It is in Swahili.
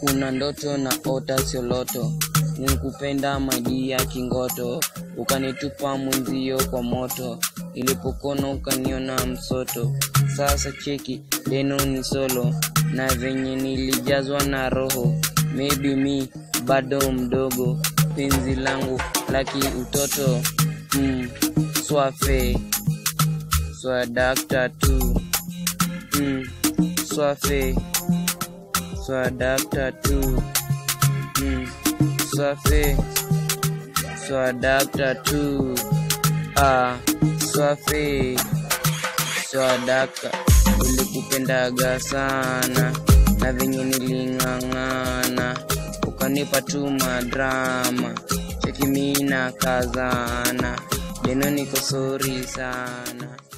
kuna ndoto na ota sioloto nikupenda maidia kingoto ukanitupa mwenzio kwa moto ilipokona ukaniona msoto sasa cheki deno ni solo na venye nilijazwa na roho maybe mi bado mdogo penzi langu laki utoto mm, swafe swadakta tu mm, swafe swadakta tu mm, swafe swadakta tu ah, swafe swadakta ulikupendaga sana na venye niling'ang'ana ukanipa tu madrama chekimina kazana deno niko sori sana